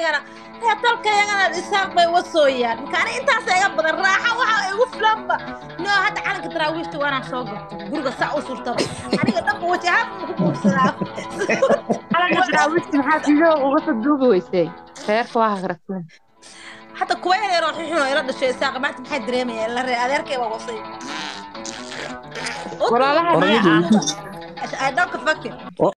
iyana ee dalkayagana isaaq bay wasooyaan marka ani intaas iga badan raaxa waxa igu filanba no hadda calanka daraawiishta waanaan soo gato guriga saa u surtaba aniga dhanba wajahaan ku buubsadaa calanka daraawiishta maxaa sidoo uga soo duubi weysay reerka waa hagragsan حتى كوين يروح يحنو إلى الشيء ساق ما تبحث دريمي إلا ري أذير كي وصي walaalaha I don't فكر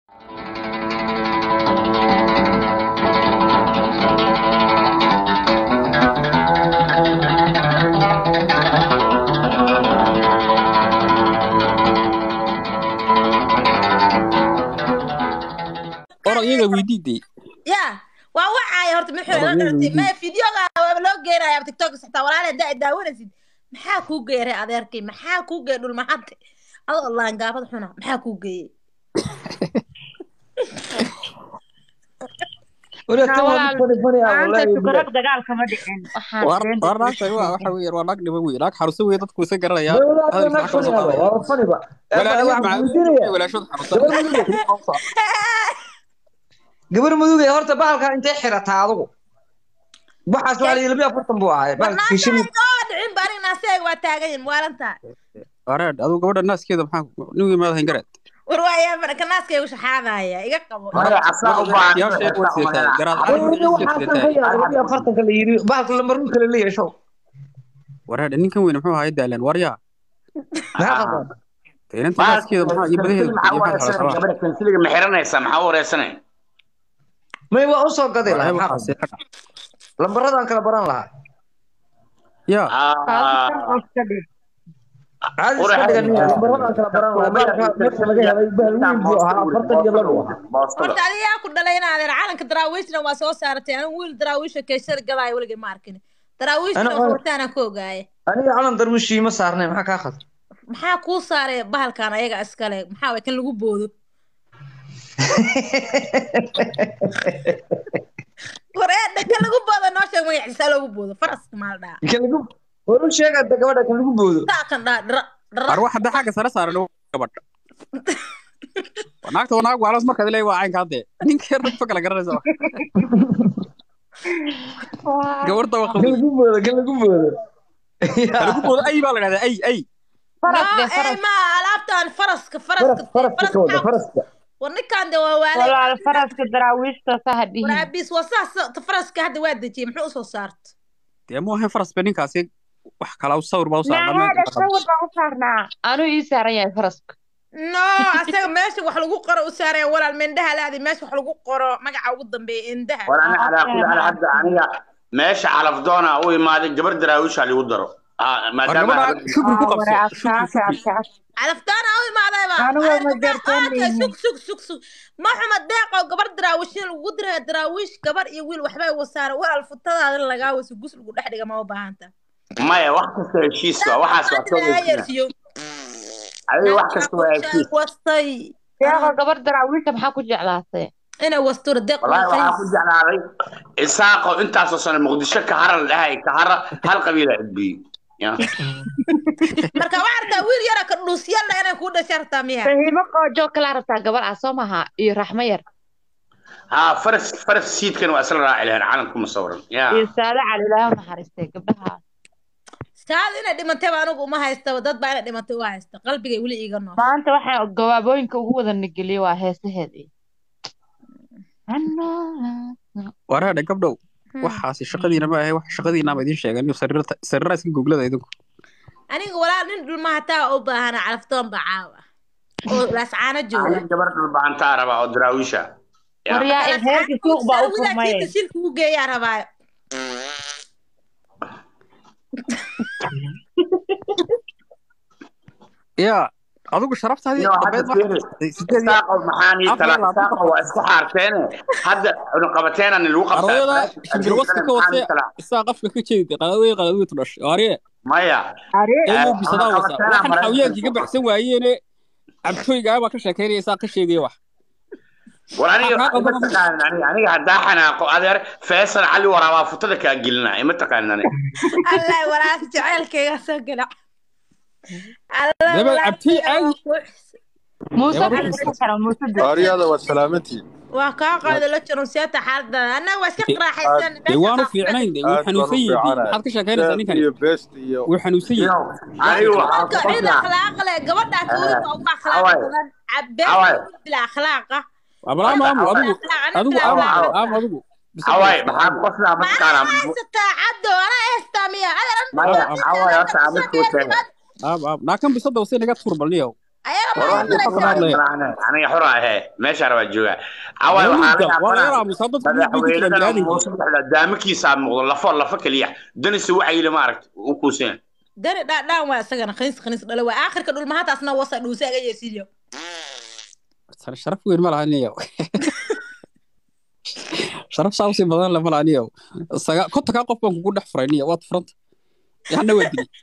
orod iyaga weydiiday يا ووعي هرت من حول ما فيديو لو جينا تيك توك حتى ولا دا داونسيد maxaa kuu geeray adeerkay maxaa kuu geey dhul maxante adoo allaan gaabad xuna maxaa kuu geeyey maanta sukarag dagaal kama dhicin war war naagta waa waxa weeye waa naag dhiba wey naag xaruso wey dadku isa garanaya walaashood xarusan gabar mudugay horta bahalkaa intay xirataa adugu waxaas waa la labiya afartan buu ahay bahalkii shilin dhicin bari naaseeg waa taagan yihin waalantaa wareed aduu gabadha naaskeeda maxaa nigi maad hayn gareed war waayaa marka naaskaygu shaxaadaya iga qabo afartanka la yiri bahalka lambarun kale la yeesho wareed ninkan weyn muxuu ahaa daalan waryaa maxaa qaldan inanta naaskeeda maxaa iyo badaheeda iyo waxa kala gabadha kansiliga ma xiranaysaa maxaa u wareysanay may waa usoo gaday lahaa maxaa qaldan lambaradaan kala baran lahaa ya caadi iska dhigan lambaradaan kala baran lahaa bahalka meesha laga helay bahal weyn buu ahaa afartan iyo labo horta adigaa ku dhalay in adeer calanka daraawiishna waa soo saaratay anigu wiil daraawiisha keeshada gadaayo weligay ma arkin daraawiishna wataana ku ogaaye aniga calan darwiishii ma saarnay maxaa kaa khad maxaa kuu saaray bahalkan ayaga iskale maxaa way kan lagu boodo wareedha kan lagu boodo noo sheeg magaciisa loogu boodo faraska maal dhaa kan lagu waru sheega gabadha kan lagu boodo taa kan dhaa dhara ar wax hadda xagga sare saaran gabadha naagta waa naag waalas markaad leeyahay waa caynka hadde ninkii ragfa kala garanaysa gabarta waa kan lagu boodo kan lagu boodo kan lagu boodo ay baa la dhahdaa ay ay ma alaabtan faraska faraska faraska wada faraska warninkan de waa waale walaal faraska daraawiishta saha dhihin waraabiis waa saas faraska hadda waa dejiyey muxuu usoo saarta dee mu ahayn faras ba ninkaasi wax kala sawir baa u naagaada sawir baan u saarnaa anuu ii saaran yahay faraska no asaga meesha wax lagu qoro u saaraya walaal mindhaha laadi meesha wax lagu qoro magaca ugu dambeeya indhaha war ani calaa kulli xaal hadda aniga meesha calafdoona u imaaday gabar daraawiisha ligu daro maadaama shukri ku qabso calaftaana u imaadayba sug sug sug sug ma xuma deeqo gabar daraawishin lagu diraya daraawiish gabar iyo wiil waxbay wasaara walaal futadaada lagaa waso gus lagu dhex dhiga ma u baahanta maya wax kasta heshiiska waxaas waa soo yersiyo adiga wax kasta waa heshiis wastay deeqo gabar daraawiishta maxaa ku jeclaatay inay wastura deeq wallahi waxaa ku jeclaaday isaaqo intaasoo sano muqdisho kahara la dhahay kahara hal qabiila cudbiyey marka waxaa rabtaa wiil yara ka dhuusyalla inay kuu dhasha rabtaa miya fahimo qoojo kalaa rabtaa gabar ah soo maha iyo raxmo yar ها فرس فرس سيد كانوا اسرع راعي لهنا عالم كم صورا يا iyo saada cali ilaaha u naxariistay gabdhaha saad inay dhimantay baa anigu uma haystaba dad baa inay dhimantay u haysta qalbigay weli iiga nool maanta waxaan gawaabooyinka ugu wada nageliye waa heesaheedii waraadha gabdhow waxaasi shaqadiina ma ahe wax shaqadiina ma idiin sheegan sariira iska googlada idinku aniga walaal nin dhulma hataa u baahana calaftoon baa caawa oo laascaano jooga gabar dhulbaantaa rabaa oo daraawiisha waryaa heerkii suuq baa u furmay silka u geeyaa rabaayo ya adigu sharaftaadii maxaanii talaaqo waa isku xaarteene hadda cunaqabateenani lagu ardayda shimbir wasta ka wase isaa qafka ka jeedida qaladwey qaladweytu dhashay arye maya ee bisadaa wasa waxan xawiyaankii ka baxsan waayeene cabtooyga baa ka sheekeynaya isaa ka sheegaya wax war aniga ma taqaanin aniga aniga haddaa xanaaqo adeer feesal cali waraabaa futada kaa gelinaa ima taqaanin aniga allah walaalka jaceylkayga soo gala daba cabtooy caadi muuse Ebar cali wuxuu- ka xira muuse de Ariyada waa salaamantiin. waa kaa qaada la jiron siyaata xaalada annaga waa iska qiraaxaysan dee waanu fiicnayn dee wuu Aad baan u xanuunsan yihiin fiicanahay. maxaad ka sheekaynaysaa ninkani iyo best iyo wuu xanuunsan yihiin anigu waxaan marka ku cid qoslaa akhlaaq leh gabadhaa tuurinka ugu akhlaaq Away. badan cabeen Away. bila akhlaaqa abalaam aamu adigu adigu aamu Away. aamu adigu away maxaan ku qoslaa maana mataqaanaa haysataa caddo ana heestaa miya adeeran maya away horta aan mid kuu sheegay aamu aamu naakan bisada wasi naga tuur balniyow ayaga ma war wax ku haysanaysaa qoslaa aniga xura ahee meesha rabaa joogaa away waxaa la waa laga yaabana aamusaa dadku mid bay ku jiraan madaxweynadana biniaadankiisa muuse dhexda daamakiisaa muuqdo lafo lafo keliya danise wacayile ma aragt u kuuseen dani dhaadhaan waa isagana khaniis khaniis dhale waa aakhirka dhulmahataasna wasa dhuuse aga yeesiyo sharaf weyn ma laha niyow sharaf saa usii badan lama laha niyow saga kontakaa qof baan kugu dhex furay niyo waad furanta yaxna waa dili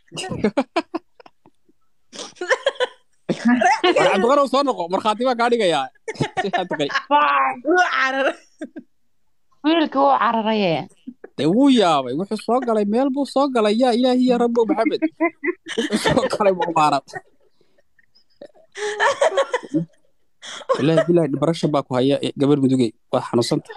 war cabdiqanow soo noqo markhaati baa kaa dhigayaa cabdiqay wuu carar wiilkii wuu cararaye dee wuu yaabay wuxuu soo galay meel buu soo galay yaa ilaahi ya rabbo maxamed wuxuu soo galay muqaarad ilaahi bilaahi dhibarasha baa ku haya eh, gabar mudugey waad xanuunsanta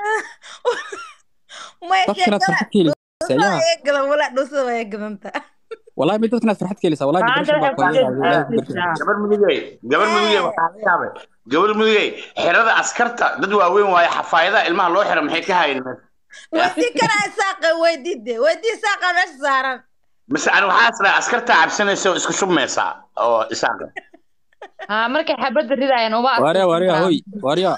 may dadkinaad farxad ka helaysaa yaa eegadan wala dhuusada waa eegadanta wallahi mid dadkinaad farxad ka helaysaa wallahi Maanta dhibarasha baa ku haya waxay ilaahi ku ku gargaar. gabar mudugey gabar mudugey waxaa la yaabay gabar mudugey xerada askarta dad waaweyn waaye xafaayadaha ilmaha loo xira maxay ka hayn weydii kana isaaqa weydiide weydii isaaqa meesha saaran mise ani waxaa israa askarta cabsanaysa oo isku shubmaysaa oo isaaqa haa markay xabadda ridayaan uma waaryaa adkaysan waaryaa karaan. hoy waaryaa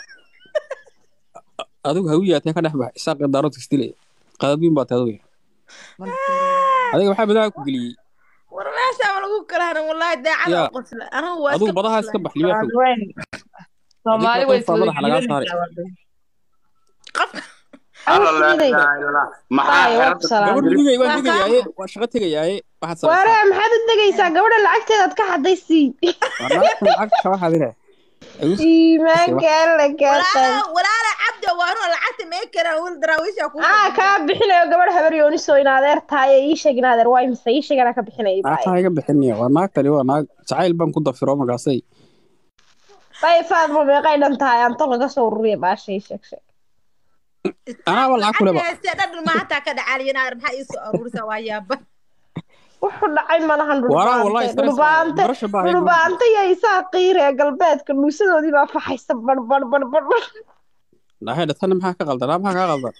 adigu hawiyaatee ka dhex bax isaaqi daarood isdile qadabiin baa taadu adiga waxaa badaha ku geliyey war meesha ma lagu kala harin wallahi daacada Yaa. u qosla anigu waa adigu iska badaha iska bax libaaxow Haween. Soomaali way Adiga qof baa madaxa lagaa saaray. qofka alla laa ilaaha illallah maxaa xerada gabar mudugey waan degayaaye waa shaqo tegayaaye waxaad waare samaysaa maxaad u degaysaa gabadha lacagteedaad ka xadaysii waa naagtan lacagta waxaad ire iimaanka alla kaa qaad walaala walaala cabdi waa inuu lacagta mee karaan wiil daraawiisha ku aa kaa bixinayo gabadh habar yooniso in adeer tahay ii sheeg in adeer waa imise ii sheeg anaa ka bixinaya naagtaa iga bixinaya waa naagtani waa naag jacayl baan ku dafiro markaasay bay faadmo meeqay dhan tahay anto laga soo ururiya baasha ii sheeg sheeg anaaba lacag kuleba se dhadhan ma hataa ka dhacaaliyan aar maxaa ii soo aruurisa waa yaaba wuxuu dhacay malahan Waraa, wallahi, dhulbaante stress dhulbaante barasha baa haygu. dhulbaante iyo isaa qiir ee galbeedka dhuusadoodii baa faxaysa bar bar bar bar bar nahay dhatana maxaa ka qaldan maxaa kaa qaldan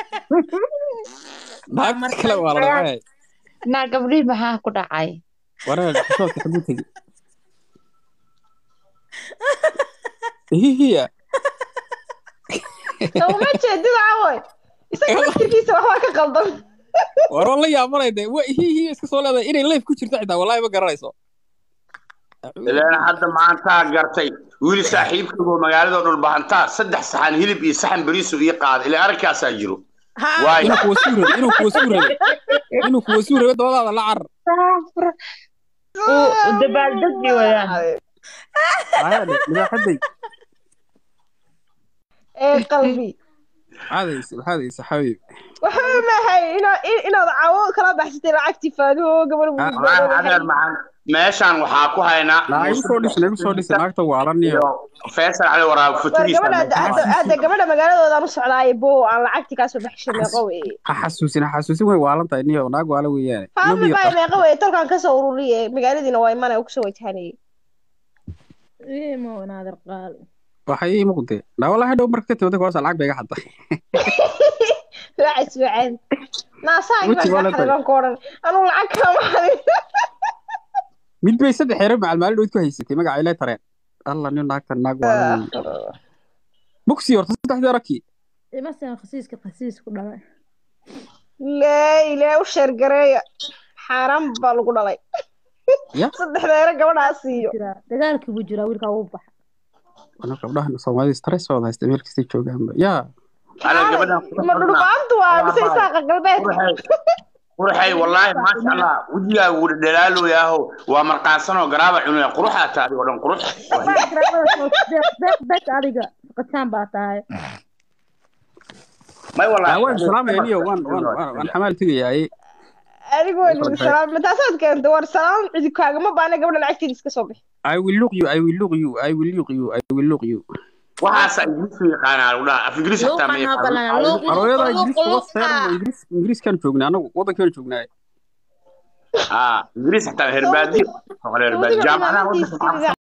naagta kale waa la dhacay naa gabdhihii maxaa ku dhacay wareer xishoodka xaguu tegi hihiya uma jeedida cawoy isaga laftirkiisa waxbaa ka qaldan war waa la yaabanay de wa hihiya iska soo leedahay inay life ku jirto xitaa wallahi ma garanayso ileen hadda maantaa gartay wiil saaxiibkagoo magaalada dhulbahantaa saddex saxan hilib iyo saxan beriisu ii qaada ilaa arrinkaasaa jiro waay inuu kuwa suu rabe inuu kuwa suu rabe inuu kuwa suu rabe dabadaada la carar uu dabaaldegi wayaan ayaadhe libaaxaday ee qalbi maxaadaysa maxaadaysa xabiib waxba maahay inaad inaad cawo kala baxsatay lacagtii faadiho gabar wallaahi adeer maxaan meeshaan waxaa ku haynaa naa igu soo dhisa igu soo dhisa naagta waalaniyo iyo faysal cali waraab war futuriisa gabadha aada gabadha magaaladoodaan u socdaaye bo aan lacagtii kaasoo baxshay meeqo weye ha xasuusin ha xasuusin way waalan tahay niyo naag waala weeyaane faami baa meeqo weye tolkan kasoo ururiye magaaladiina waa imana kusoo wajhanayay ma wanaadir qaali waxay ii muuqdee naa wallahi dhow marka ka timada kuwaasa lacag bay iga xadday raacis wacaad naasaanki Weji waa la baan ka xariban ku odhan anuu lacag kama xadin mid bay saddex xeero macal maalin dhood ku haysatay magaca ilay tareen alla nin naagtan naag waala bugsi horta saddexdii rakii imasan khasiiska khasiis ku dhalay lee ilee u sheergareeya xaaraan baa lagu dhalay Ya. saddexdeera gabadhaa siiyo jiraa dagaalkii buu jiraa wiilkaa uu baxa wana gabdhahan soomaalida stress wada haysta meel kastay joogaanba yaa ana gabadhan ma dhulbaantu waa mise isaaqa galbeed qurxay wallaahi maasha allah wejigaaga wuu dhalaalooyaaho waa marqaansanoo garaaba cunaya quruxaa tahay oo dhan qurux deeq adiga qataan baa tahay may wallaahi waan salaamaya niyo waan waan waan waan xamaal tegayaaye anigu waa salaam mataasaad keenta war salaam cidi kaagama baana gabadha lacagteeda iska soo bixi I will look you, I will look you, I will look you, I will look you. waxaasa ingiriiska yaqaanaa lagu dhaha af ingiriis xataa ma luuqan habalan yaqaano luuq Arooyada luuq Ingiriiska luuq waa seeran Ingiriis Ingiriiskan joognaa anagu wadankan joognaa. aa ingiriis xataa herbaadi herbaadi jaamacadaha wadanka maxaa